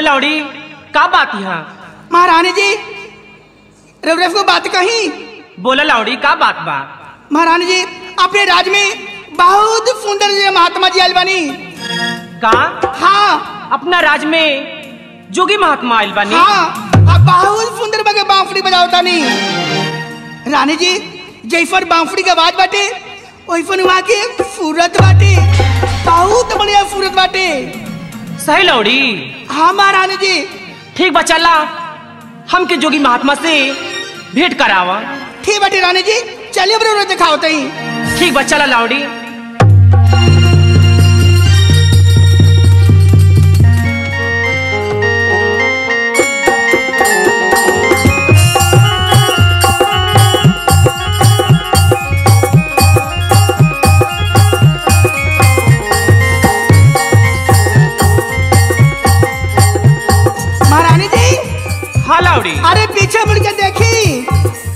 लौड़ी का बात यहाँ महारानी जी रवरेफ को बात कही बोला लौड़ी का बात बा महारानी जी अपने राज में बहुत सुंदर जी महात्मा जी आयल बनी का हाँ अपना राज में जोगी महात्मा आयल बानी हाँ अब बहुत सुंदर बगे बांसुरी बजाओ तानी रानी जी जैफर बांसुरी के आवाज बाटे वैफन वहाँ के सूरत बाटे बहुत बढ़िया सूरत बाटे सही लौड़ी हाँ महारानी जी ठीक बा चला हमके जोगी महात्मा से भेंट करावा ठीक बाटे रानी जी चलिए बरोबर दिखाओ तई ठीक बा चला लौड़ी महारानी जी हाँ लौड़ी अरे पीछे मुड़ के देखी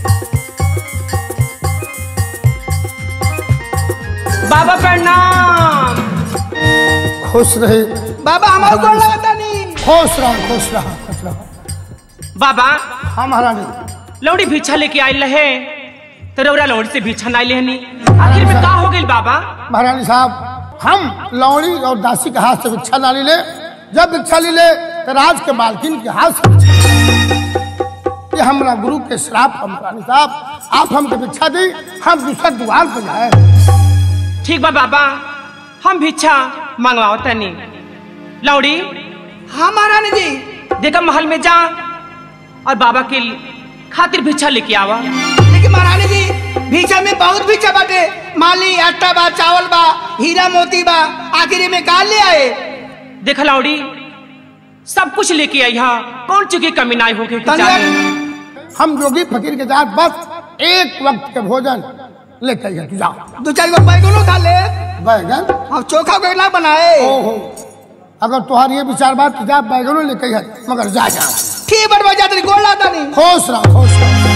बाबा प्रणाम खुश रहे बाबा हमारे गोड़ लगाता नहीं खुश रहो खुश रहो खुश रहो बाबा हाँ महारानी लौड़ी भिक्षा लेके आयल रहे तो रौरा लौड़ी से भिक्षा नहीं लेहनी आखिर में का हो गई बाबा महारानी साहब हम लौड़ी और दासी के हाथ से भिक्षा ना ले जब भिक्षा ले ले तो राज के मालकिन के हाथ से भिक्षा ले। ये हमारा गुरु के श्राप हम महारानी साहब आप हमको भिक्षा दी हम दूसरा द्वार पर जाए ठीक बा बाबा हम भिक्षा मंगवाओ तनी लौड़ी हाँ महारानी जी देखा महल में जा और बाबा के खातिर भिक्षा लेके आवा लेकिन महारानी जी भीछा में बहुत भीछा बाटे माली आटा बा चावल बा हीरा मोती बा आखिर में का ले आए देखा लौड़ी सब कुछ लेके आई यहाँ कौन चुकी कमी नहीं होगी तनिया हम जोगी फकीर के साथ बस एक वक्त के भोजन लेके आइए तू जाओ दो चार गो बैगनो खा ले बैगन और चोखा वेला बनाए ओहो अगर तुम्हारी ये विचार बात तो जा बैगनों लेके आइए मगर जा जा ठीक बड़ बजा तेरी गोड़ लाता नहीं खुश रहो खुश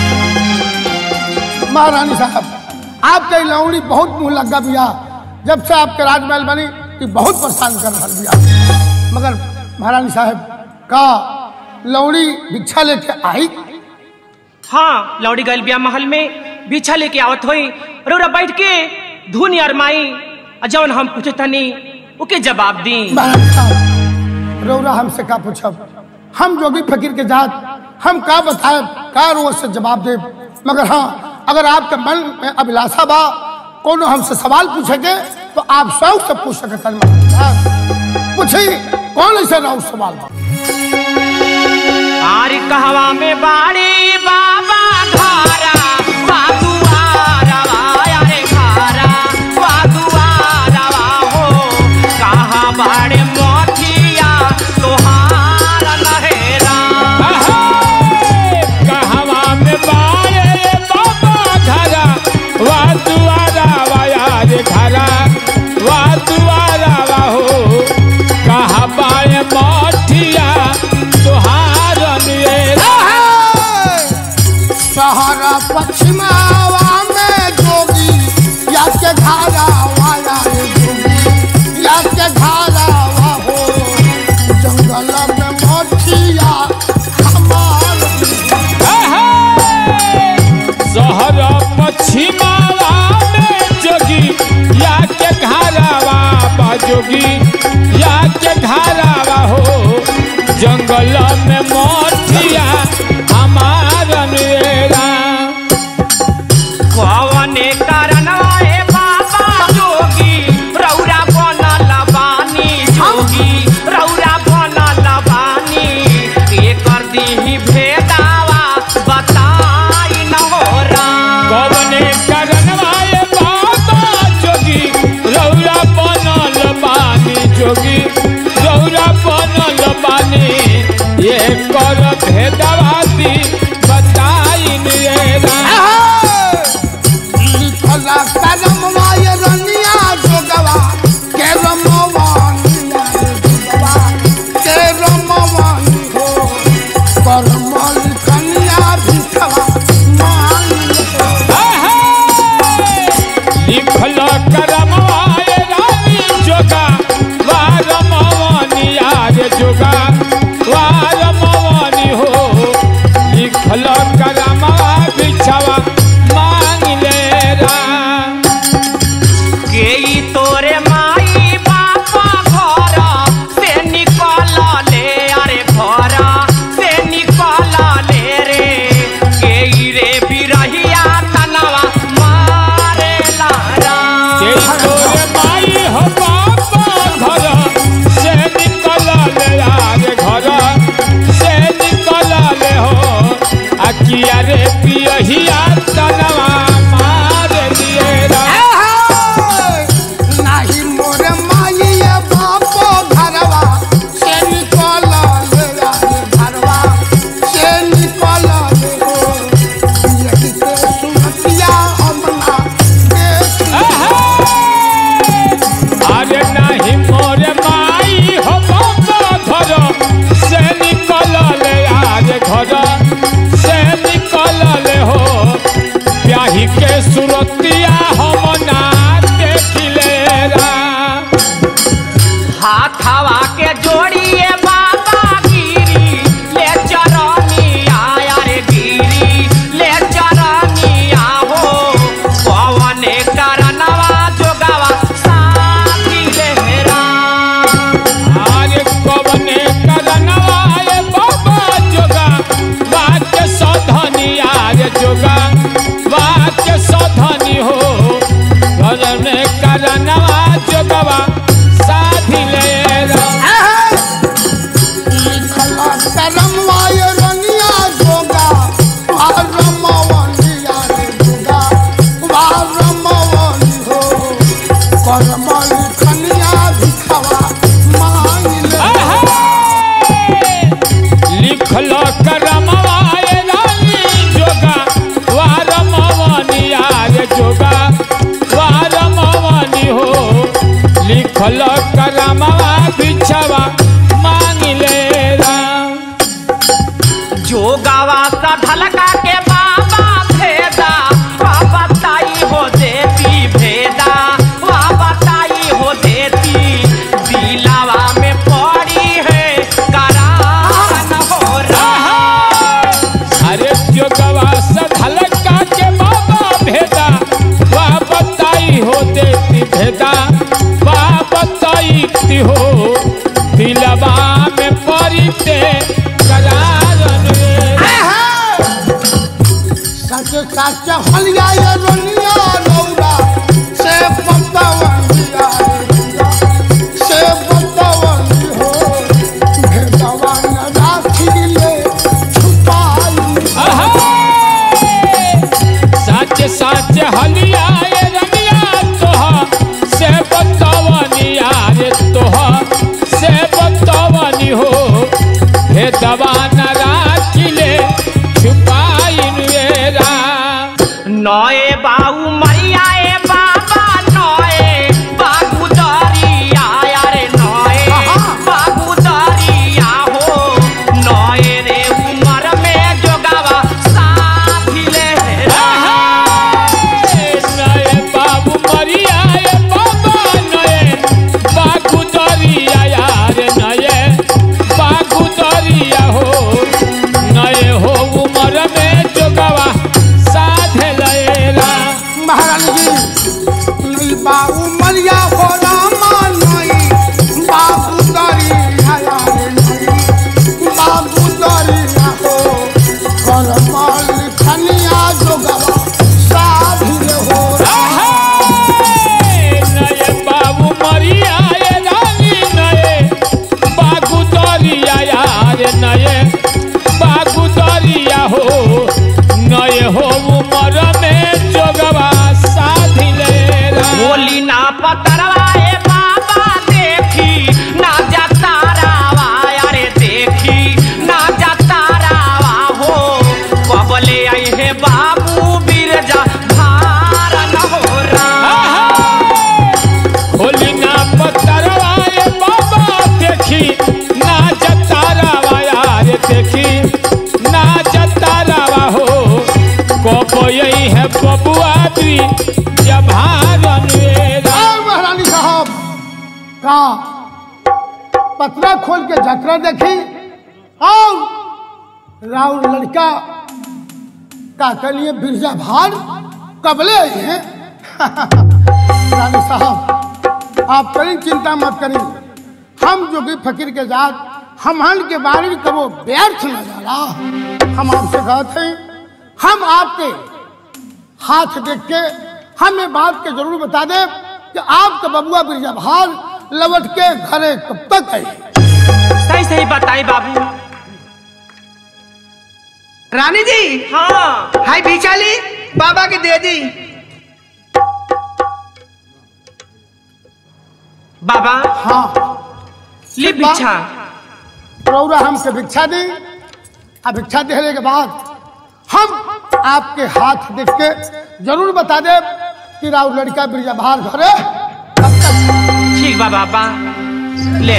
रहो महारानी साहब आपके लौड़ी बहुत मुंह लगा बिया जब से आपके राजमहल बनी कि बहुत परेशान कर रहा बिया मगर महारानी साहब का लौड़ी भिक्षा लेके आई हाँ लौड़ी गल बिया महल में भिक्षा लेके आवत होई रौरा बैठ के धुनी अरमाई और जौन हम पूछे तनी ओके जवाब दी महारानी साहब रौरा हमसे का पूछब हम जोगी फकीर के जात हम का बताए का रोज से जवाब दे मगर हाँ अगर आपके मन में अभिलाषा बा कोनो हमसे सवाल पूछेगे तो आप शौक से पूछ सकते हैं महारानी साहब। पूछी कौन ऐसा राउत सवाल बा आरी कहवा में बाड़ी बाबा घारा बादुआरा रे घारा बादुआरा हो कहाँ बाड़े मोठिया तोहार नहेरा कहवा में बारे बाबा घरा वा दुआरा वाया रे घरा वा दुआरा वा हो कहा बारे मठिया तुहार नियरा सहारा पश्चिमावा में जोगी या के घारा वाला रे जोगी या के घारा वा हो जंगल में मोठिया हमार शहर पश्चिमावा में जोगी या के घरावा बा जोगी या के घरावा हो जंगल में मोठिया हमार मेरा कवने कारणवाए बाबा जोगी रौरा बनल बानी जोगी रौरा बनल बानी एकर दीही भेदावा बताई न हो राम कवने करनवाए बाबा जोगी रौरा बनल बानी जोगी रौरा बनल बानी ये कर भेदवादी बताई नियरा लिखला कलम वाय रंगिया जोगवा के रमवानिया जोगवा के रमवानी हो करमल कन्या भिखवा मान लिखल करमवाए रानी जोगा वा रमवनिया रे जोगा वा करमवाय रनिया जोगा वारमवनिया रे जोगा वारमवनि हो करमल खनिया भिखवा मांगले लिखल करमवाए रानी जोगा वारमवनिया रे जोगा वारमवनि हो लिखल करमवा बिछवा मांगिले राम जो गावा सा ढलका के बाबा भेदा वह बताई हो देती भेदा वह बताई हो देती दिलावा में पड़ी है करान हो रहा अरे जोगवा सधलका के बाबा भेदा वाह बताई हो देती भेदा वाह बताई ती हो दिलवा में परिते करारन रे। सच सच हलिया ये रनिया लौरा से पतवनिया रे जोगा से पतवनि हो भेदवा न राखिले छुपाई सच सच हलिया ए रमिया तोह से बतवनिया रे तोह से बतवनी हो हे दवा न राखिले छुपाइन रे राम नए बाऊ मैया ए बाबा नए बाबू दरिया रे नए बाबू दरिया हो नए रे उमर में जोगावा साथी ले रहा नए बाबू मरिया ए बाबा नए बागु दरिया यार नए बागु दरिया हो नए हो उमर में जोगवा साधे लएला महारानी जी नहीं बाबू मलिया हो रामा नहीं बाबू दरिया रे नहीं बाबू दरिया हो करमल खनिया जोगवा साधिल हो नए बाबू मरिया ए रानी नए बागु दरिया यार नए बागु दरिया हो नए हो उमर में जोगवा साधी लेला बोली ना पतरवा ए बाबा देखी ना जाता रावा अरे देखी ना जाता रावा हो कबले आई है बाबू बिरजा भार न हो रहा होली ना पतरवाए बाबा देखी ना जतारावा यार देखी ना जतारावा हो को यही है बबुआ दी जब हारन वेरा और महारानी साहब का पतरा खोल के जतरा देखी और राउर लड़का का के लिए बिरजा भार कबले आई हैं रानी साहब आप करी चिंता मत करी हम जो भी फकीर के जात हमन के बारे में कबो व्यर्थ न जाला हम आपसे कहते हैं हम आपके हाथ देख के हमें बात के जरूर बता दे कि आपका बबुआ बिरजा भार लौट के घरे कब तक आई सही सही बताई बाबू रानी जी हाँ हाय बिचाली बाबा के दे दी बाबा हाँ ले बिछा रौरा हमसे भिक्षा दी आ भिक्षा देने के बाद हम आपके हाथ देख के जरूर बता दे कि राउर लड़का बिरजा भार घरे कब तक ठीक बा बाबा ले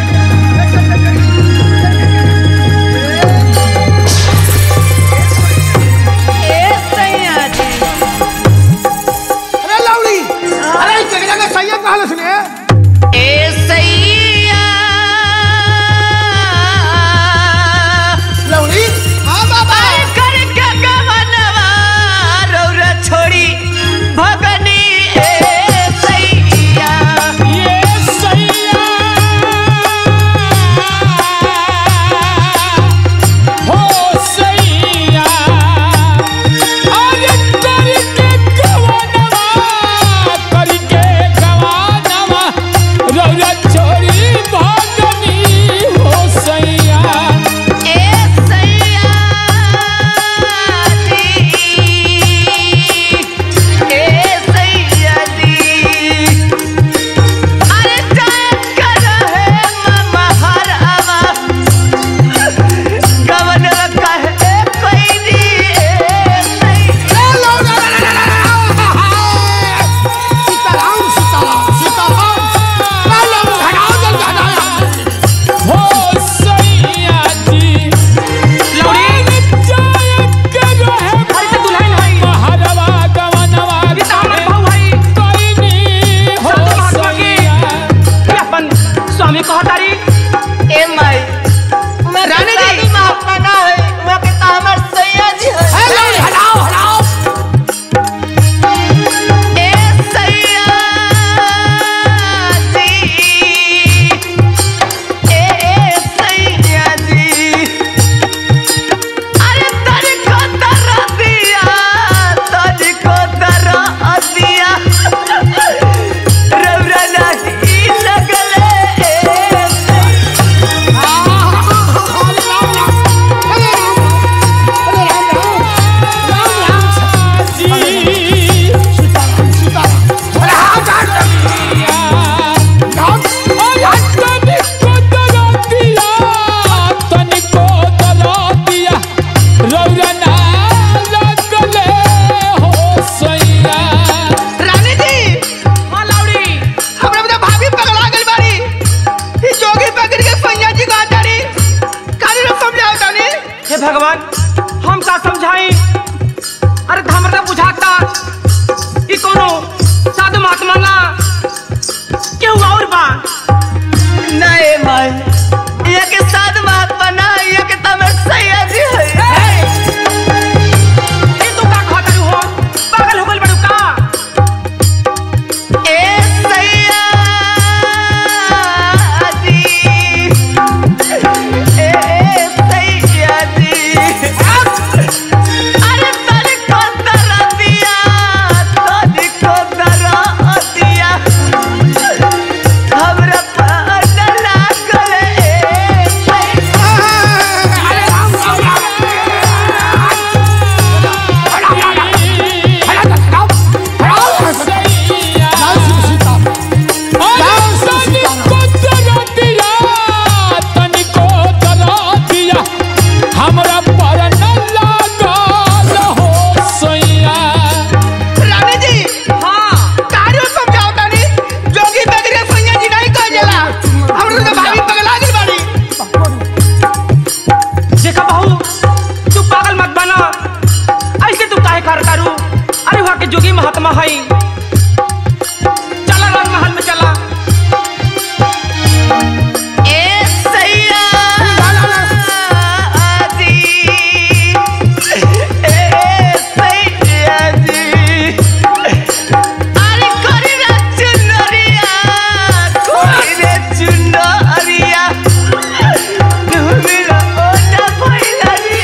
अरे लौड़ी अरे इस जगह का सैयद कहा सुनिए लौड़ी हाँ बाबा छोड़ी भगनी ए सैया ये सैया हे भगवान हम का समझाई अरे तो हमरा बुझाता ई कोनो साधु महात्मा ना केहू और बा नहीं भाई ये के साथ महात्मा ना ये के तमे सैया जी है ई तू का कहत हो पागल हो गइल बड़ू का ए सैया जी ए ए सैया जी अरे तनी को दरा दिया तनी को दरा दिया हमरा पागल लागल ए सैया जय श्री सीता हमरा पर न लागल हो सोइया रानी जी हां कारियो समझाओ तानी जोगी बगरे सैया जी नहीं कह जाला हमरो तो भाभी पगला गई बाड़ी देखा बहू तू पागल मत बना ऐसे तू काहे कर करू अरे वहाँ के जोगी महात्मा है चला राज महल में चला ए सैया जी ए सैया जी अरे कोरी रे चुनरिया कोरी रे चुनरिया मेरा ओटा भइला रे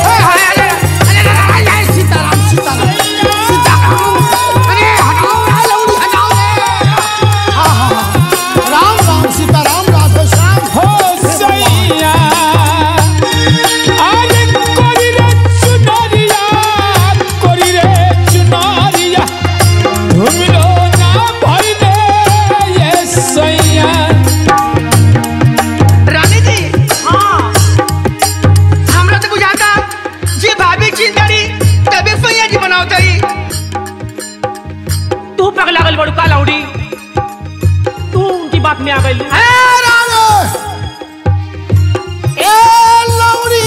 सीताराम सीताराम सीताराम अरे हटाओ ना लौड़ी हटाओ रे हाँ हाँ हाँ। राम राम सीताराम राधे श्याम हो सैया अरे कोरी रे चुनरिया कोरी रे चुनरिया घुमलो ना भइले ये सैया रानी जी हाँ हमरा तो बुझाता जे भाभी चिंतारी तबे सैया जी बनाओ ताई तू पगला गल बड़ू का लौड़ी तू उनकी बात में आ गई ए राणे ए लौड़ी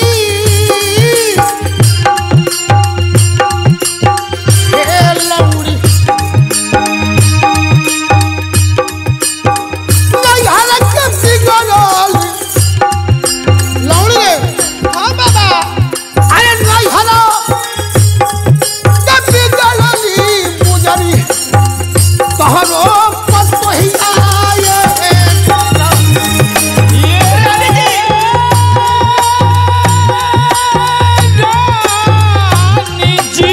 ए लौड़ी नहीं हालत के बिगड़ल लौड़ी रे हाँ बाबा अरे नहीं हलो के बिगड़ली मुजरी तोहरो पत ही आए रानी जी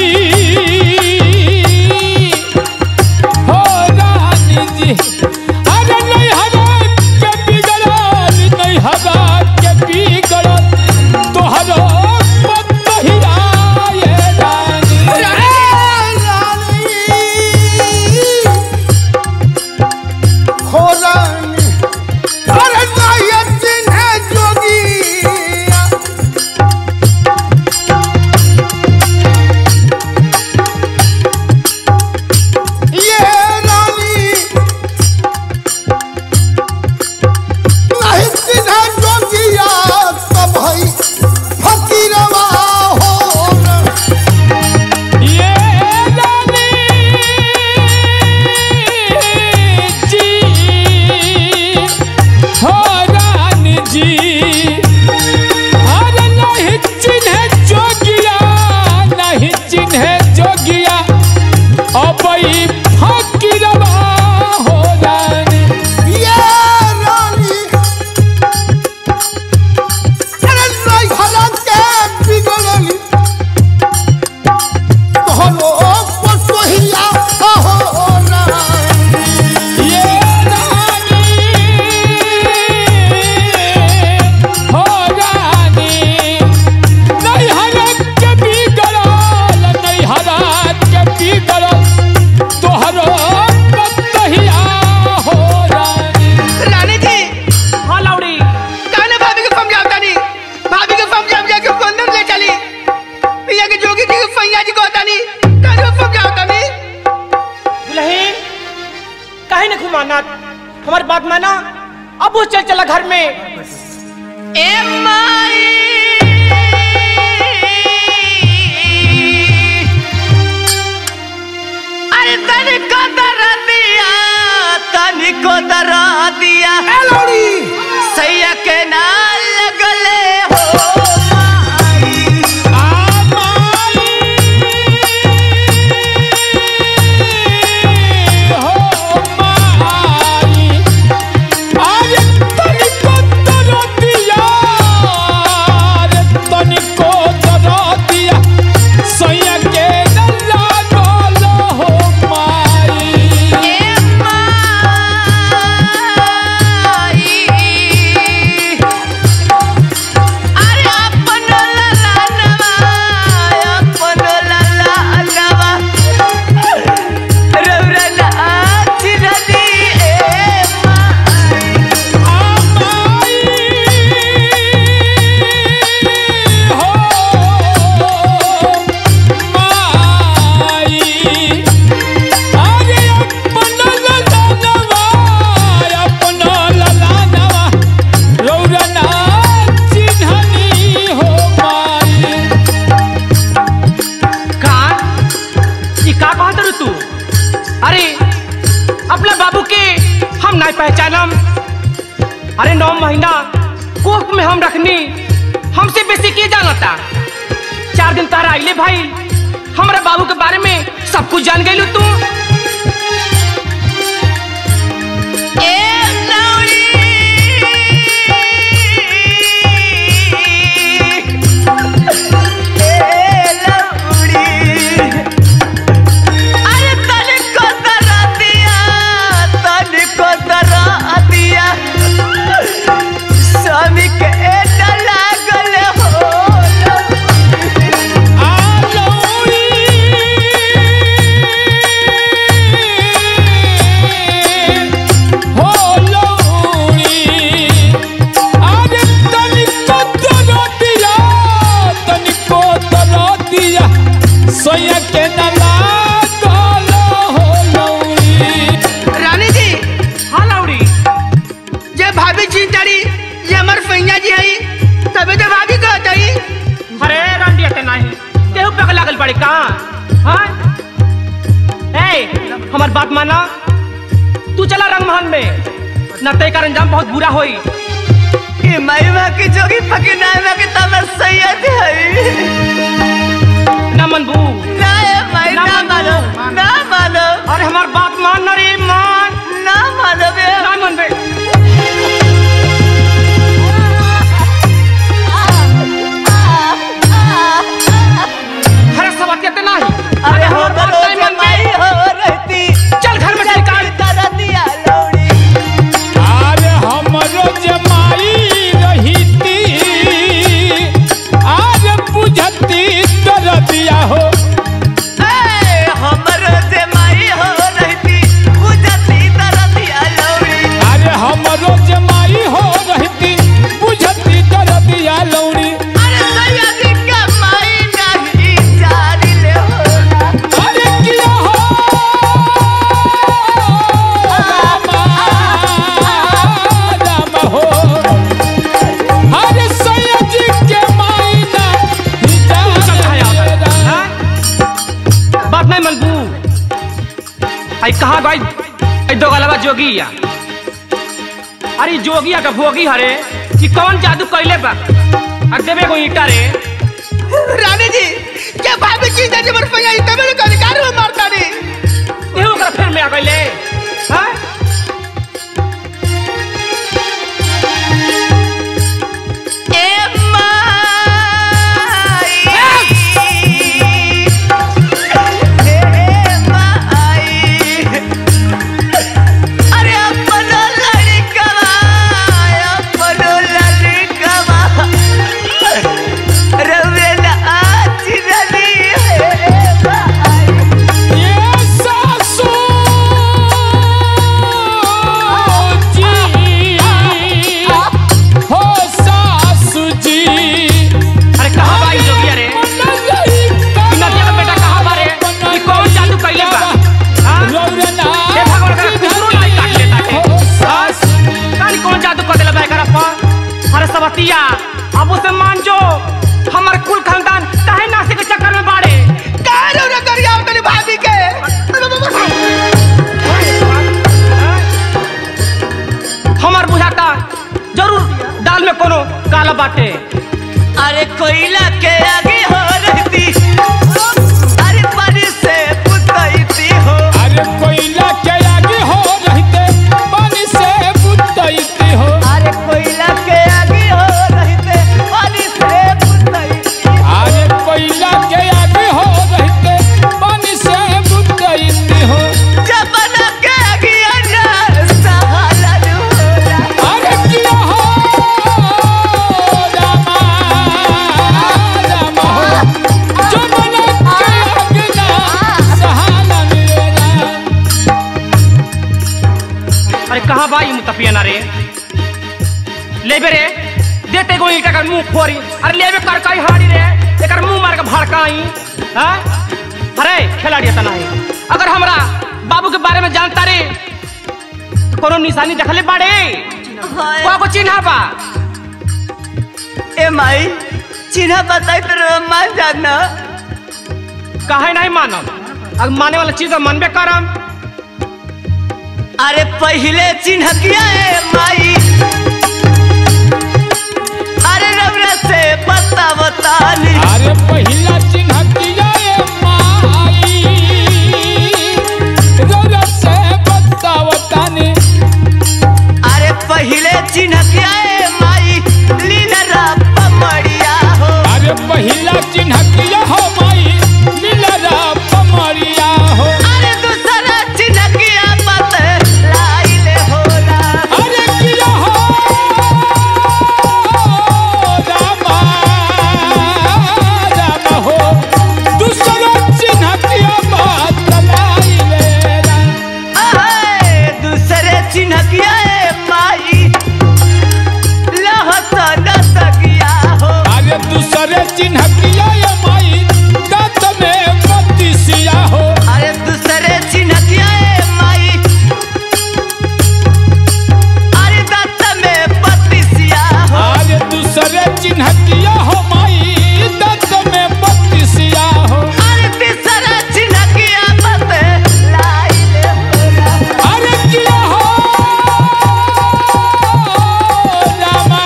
हो रानी जी अरे नहीं हरा के बिगड़ल नहीं हरा के बिगड़ल तोहरो पतहिया ये रानी हो रानी अरे नहीं चिन्ह जोगी ये रानी नहीं चिन्ह जोगिया तब है फकीरवा हो ना ये रानी जी हो रानी जी अरे नहीं चिन्ह जोगिया नहीं चिन्ह जोगिया अबई फकीरवा हो रानी ये रानी अरे नहीं हलक के बिगड़ली तोहरो पतोहिया हो रानी ये रानी हो रानी नहीं हरक के बिगड़ल नहीं हरक के बिगड़ल तोहरो पतहिया हो रानी रानी जी हाँ लौड़ी काने भाभी को समझाओ तानी भाभी को समझा समझा के उसको अंदर ले चली पिया के जोगी जी को सैया जी को तानी काने को समझाओ तानी दुल्हे काहे न घुमाना हमारी बात माना अब वो चल चला घर में ए माई के जानता चार दिन तारा आइले भाई हमरा बाबू के बारे में सब कुछ जान गई तू ए लौड़ी ए लौड़ी अरे तनिको दरा दिया तनिको दरा दिया स्वामी के एटा लागल हो सोया के नला गलो हो लौड़ी रानी जी हाँ लाउड़ी जे भाभी जी तारी ये हमार फैया जी हई तबे तो भाभी कहत हई अरे रंडी अटे नहीं तेहू पे लागल पड़े का हाँ ए हमार बात माना तू चला रंगमहल में न ते कारण अंजाम बहुत बुरा होई ई माईवा की जोगी फकिनावा के तमर सैयद है न मनबू ना ए माई ना ना मानो। मानो ना मानो अरे हमार बात मान न रे मान ना मानो बे ना मन बे अरे सब अत्यंत नहीं अरे हो हमार बात बरो नहीं मन बे। माई हो रहती चल घर में से निकाल करा दिया लौड़ी अरे हमरो जमाई रहीती आज बुझती कर दिया हो ए हमर से माई हो रहती बुझती करा दिया लौड़ी अरे हमरो जमाई हो रहती बुझती कर दिया लौड़ी अरे सैयद का माई नहीं जारी ले होला अरे किया हो रामा राम हो अरे सैयद के माई ना चल खाया हिजा हाँ? बात नहीं मनबू आई कहाँ गई आई दो गलबा जोगिया अरे जोगिया का भोगी हरे कि कौन जादू कैले बा और देवे को ईटा रे रानी जी जे भाभी जी तारी हमार फैया हई तबे तो अधिकार में मारता रे एहू ओकरा फिर में आ गईले हाँ? ए माई ए माई अरे अपनो लड़कवा अपनो लड़कवा रवे ना आज रली हे माई ये सासू जी हो सासू जी अरे कहाँ बा ई जोगिया रे ई नदिया का बेटा कहाँ बा रे ई कौन जादू कैले बा हाँ? हे भगवान करे कुकुरो नहीं काट लेता के हाँ? कानी कौन जादू कर देला बा एकरा पर अरे सबतिया अब उसे मान जो हमार कुल खानदान काहे नासे के चक्कर में बाड़े काहे रे करिया तारी भाभी के हमार बुझाता जरूर दाल में कोनो काला बाटे अरे कोयला के आगे हो रहती अरे पानी से पुतैती हो अरे कोयला के आगे हो रहते पानी से बुतैती हो अरे कोयला के आगे हो रहते पानी से पुतैती अरे कोयला के आगे हो रहते पानी से बुतैती हो जबना के आगे ना सहाला होला अरे किया हो रामा रामा हो जो बना के आगे ना सहाना मेरा अरे कहाँ बा ई मुतफिया ना रे लेबे रे देते गो ईटा कर मुंह फोरी अरे लेबे कर कई हाड़ी रे एकर मुंह मार के भड़काई हां अरे खिलाड़ी तना है अगर हमरा बाबू के बारे में जानता रे तो कोनो निशानी देखले बाड़े को को चिन्हा बा ए माई चिन्ह बताई तो मान जाना काहे नहीं मानब अगर माने वाला चीज तो मानबे करम अरे पहले चिन्ह किया है माई अरे रबरा से बताव अरे पहिला चिन्ह किया ए माई रौरा से बतावतानी अरे पहिले चिन्ह क्या है माई लीला पमड़िया हो अरे पहिला चिन्ह किया हो माई लीला पमरिया हो अरे दूसरा चिन्ह क्या बात लाइले होला अरे किया हो रामा रामा हो दूसरा चिन्ह किया बात लाइले अहे, दूसरे चिन्ह क्या है माई लहसन सगिया हो अरे दूसरे चिन्ह किया ये माई दत में बत्तीसिया हो अरे दूसरे चिन्ह क्या है माई अरे दत्त में बत्तीसिया हो अरे दूसरे चिन्ह किया हो माई दत में बत्तीसिया हो अरे तीसरा चिन्ह क्या बात लाइले होला अरे किया हो रामा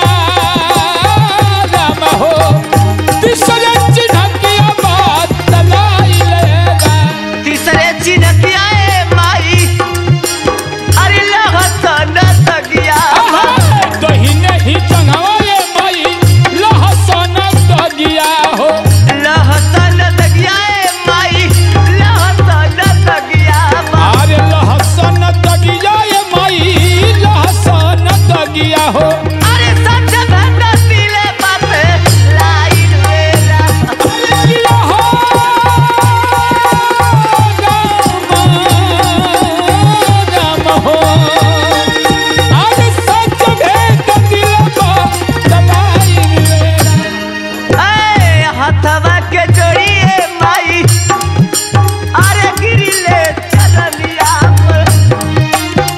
रामा हो दूसरे चिन्ह किया बात लाई लेगा तीसरे चिन्ह क्या है माई अरे लहसन सगिया हो दहिने ही चंगावा ये माई लहसन दगिया हो लहसन सगिया है माई लहसन सगिया हो अरे लहसन दगिया ये माई लहसन दगिया हो अरे सच भंड दिले बात लाइन वेला अरे किया हो राम राम हो अरे सच भेद दिलबा दलाई लेरा ए हथवा के जोड़िए माई अरे गिरिले चलनिया पर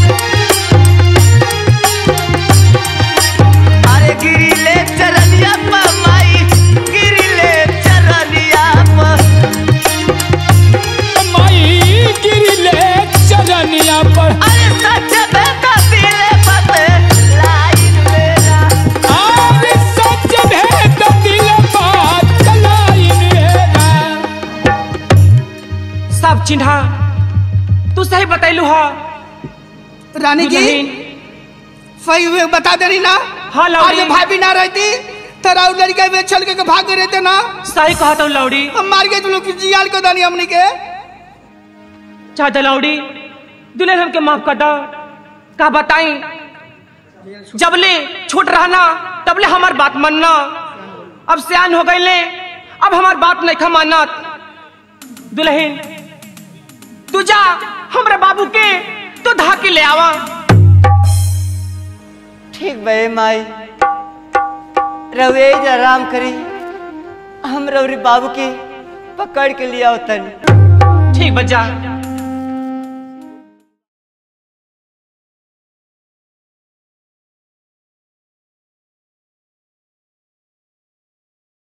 अरे गिरिले चलनिया पर माई गिरिले चलनिया पर माई गिरले चरनिया पर अरे सच बेटा दिले बात लाइन मेरा अरे सच भेद दिलबा दलाई लेरा सब चिन्हा तू सही बतैलू हो रानी जी सही हुए बता दे रही ना हाँ, लौड़ी। आज भाभी ना रहती तो राउर लड़का वे चल के भाग गए रहते ना सही कहा तो लौड़ी हम मार गए तुम लोग जियाल को दानी हमनी के चाचा लौड़ी दुल्हन हमके माफ कर दो का बताई जबले छोट रहना तबले हमार बात मानना अब सियान हो गईले अब हमार बात नहीं खा मानत दुल्हन तू जा हमरा बाबू के तू धा के ले आवा ठीक बे माई रवे आराम करी हम रवरी बाबू के पकड़ के लिया तन ठीक बच्चा